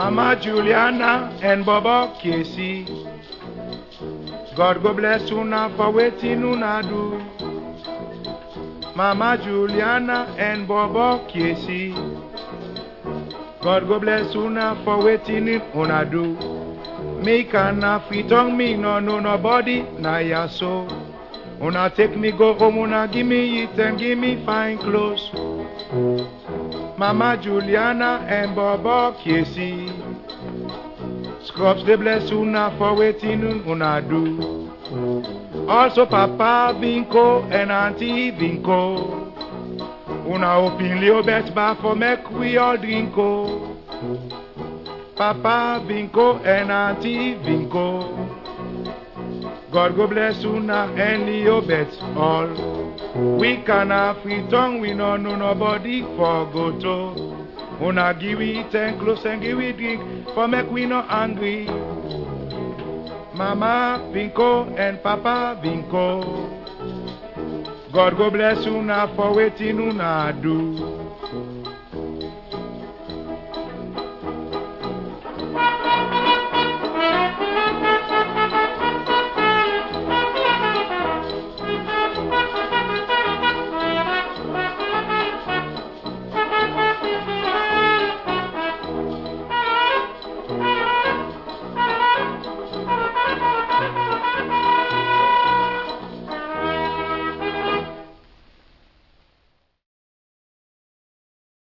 Mama Juliana and Baba Casey. God go bless una for waiting una do. Mama Juliana and Baba Casey. God go bless una for waiting una do. Me can fit on me no no nobody na ya so. Una take me go home, una give me it and give me fine clothes. Mama Juliana and Baba Casey. Scrubs they bless una for waiting una do. Also Papa Vinko and Auntie Vinko. Una open little bet bar for make we all drink oh. Papa Vinko and Auntie Vinko. God go bless una and Leo bet all. We can have free tongue, we no know nobody for go to. Una give we ten close and give we drink for make we no angry. Mama Vinko and Papa Vinko. God go bless una for waiting una do.